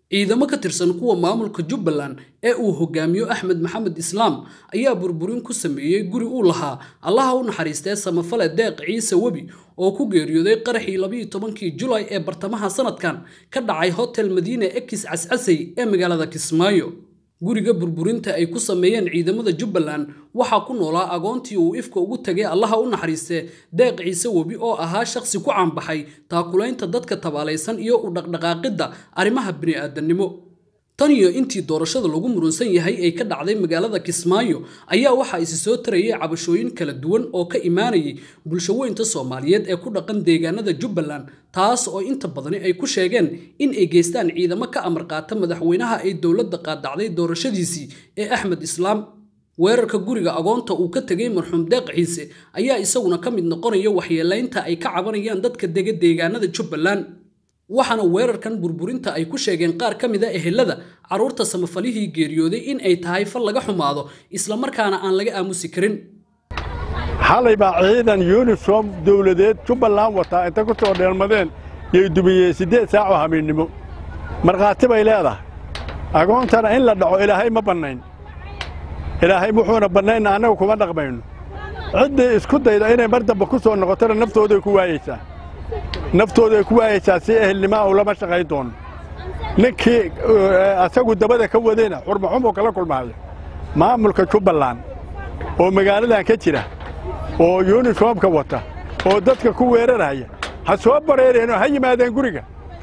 ciidamo ka tirsan kuwa maamulka jubbaland ee uu hogaamiyo axmed maxamed islaam ayaa burburin ku sameeyey guri uu lahaa allaha u naxariistee samafale deeq ciise webi oo ku geeriyooday qaraxii labiyo tobankii julay ee bartamaha sanadkan ka dhacay hotel madiine ekis cascasey ee magaalada kismaayo guriga burburinta ay ku sameeyeen ciidamada jubbaland waxaa ku noolaa agoontii uu ifka ugu tegay allaha u naxariistee deeq ciise webi oo ahaa shakhsi ku caanbaxay taakulaynta dadka tabaalaysan iyo u dhaqdhaqaaqidda arrimaha bini'aadannimo tan iyo intii doorashada lagu murunsan yahay ay ka dhacday magaalada kismaayo ayaa waxaa isi soo tarayay cabashooyin kala duwan oo ka imaanayay bulshaweynta soomaaliyeed ee ku dhaqan deegaanada jubbaland taas oo inta badani ay ku sheegeen in ay geystaan ciidamo ka amar qaata madaxweynaha ay dowladda qaadacday doorashadiisii ee axmed islaam weerarka guriga agoonta uu ka tegay marxuum deeq ciise ayaa isaguna ka mid noqonaya waxyeelaynta ay ka cabanayaan dadka dega deegaanada jubbaland waxaana weerarkan burburinta ay ku sheegeen qaar ka mid a ehelada carruurta samafalihii geeriyooday in ay tahay fal laga xumaado islamarkaana aan laga aamusi karin xalay baa ciidan yuniform dawladeed jubbaland wataa intay ku soo dheelmadeen yay dumiyeen siddeed saac oo habeennimo markhaati bay leedahay agoontana in la dhaco ilaahay ma bannayn ilaahay wuxuuna bannaynna annagu kuma dhaqmayno ciddii isku dayda inay mar dambe ku soo noqotona naftooday ku waayeysaa naftooday ku waayeysaa si ehelnimaa uu lama shaqayn doono ninkii asagu dabada ka wadayna xurmaxumuu kala kulmaayo maamulka jubbaland oo magaaladan ka jira oo yuniformka wata oo dadka ku weeraraya ha soo bareereen oo ha yimaadeen guriga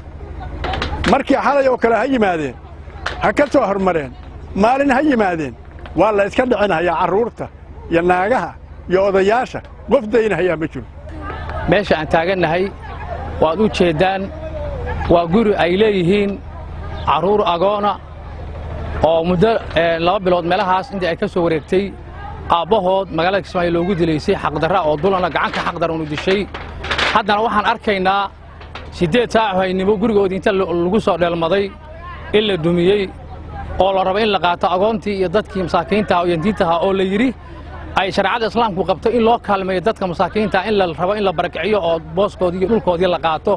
markii xalay oo kale ha yimaadeen ha ka soo hormareen maalin ha yimaadeen waa la iska dhicinhayaa carruurta iyo naagaha iyo odayaasha qof daynahayaa ma jiro meesha aan taagannahay waad u jeeddaan waa guri ay leeyihiin carruur agoona oo muddo laba bilood meelahaas intii ay ka soo wareegtay aabbahood magaalada kismaayo loogu dilaysay xaqdarra oo dulana gacanka xaqdaranu dishay haddana waxaan arkaynaa siddeed saaco haynimo gurigoodii inta lagu soo dheelmaday in la dumiyey oo la rabo in la qaato agoontii iyo dadkii masaakiintaha oo yantiintaha oo la yidhi ay shareecada islaamku qabto in loo kaalmeeyo dadka masaakiinta in la rabo in la barakiciyo oo booskoodii iyo dhulkoodii la qaato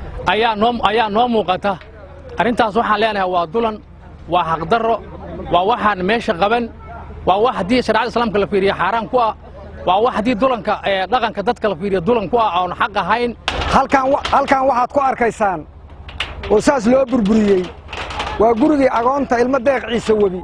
ayaa noo muuqata arrintaas waxaan leenahay waa dulan waa xaqdarro waa waxaan meesha qaban waa wax haddii shareecada islaamka la fiiriya xaaraan ku ah waa wax haddii dulanka dhaqanka dadka la fiiriya dulan ku ah oon xaq ahayn halkan waxaad ku arkaysaan oo saas loo burburiyey waa gurigii agoonta ilmo deeq ciise webi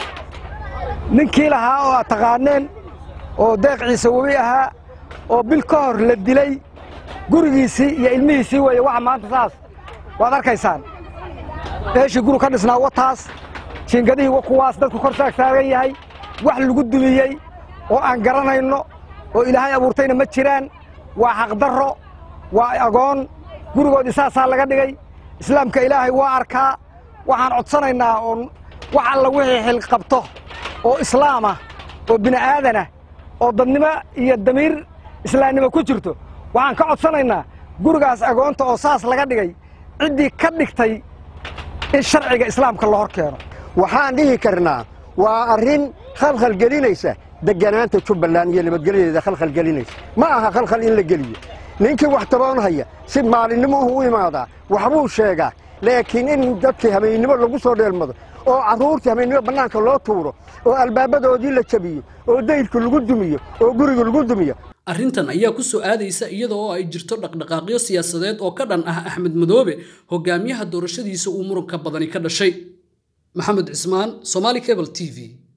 ninkii lahaa oo aad taqaaneen oo deeq ciise webi ahaa oo bil ka hor la dilay gurigiisii iyo ilmihiisii weeye waxa maanta saas waad arkaysaan eeshii guri ka dhisnaa wataas jiingadihii wa kuwaas dadku kor saag taagan yahay wax lagu dumiyey oo aan garanayno oo ilaahay abuurtayna ma jiraan waa xaqdarro waa agoon gurigoodii saasaa laga dhigay islaamka ilaahay waa arkaa waxaan codsanaynaa oon wax alla wixii xil qabto oo islaamah oo bini'aadanah oo dadnimo iyo damiir islaamnimo ku jirto waxaan ka codsanaynaa gurigaas agoonta oo saas laga dhigay ciddii ka dhigtay in sharciga islaamka la hor keeno waxaan dhihi karnaa waa arrin khalkhal gelinaysa degganaanta jubbaland iyo nabadgelyadeeda khalkhal gelinaysa ma aha khalkhal in la geliyo ninkii wax taboonhaya si maalinnimuhu u imaadaa waxbuu sheegaa laakiin in dadkii habeennimo lagu soo dheelmado oo carruurtii habeennimo bannaanka loo tuuro oo albaabadoodii la jabiyo oo dayrka lagu dumiyo oo guriga lagu dumiyo arrintan ayaa ku soo aadaysa iyada oo ay jirto dhaqdhaqaaqyo siyaasadeed oo ka dhan ah axmed madoobe hogaamiyaha doorashadiisa uu muranka badani ka dhashay maxamed cismaan somaali cable t v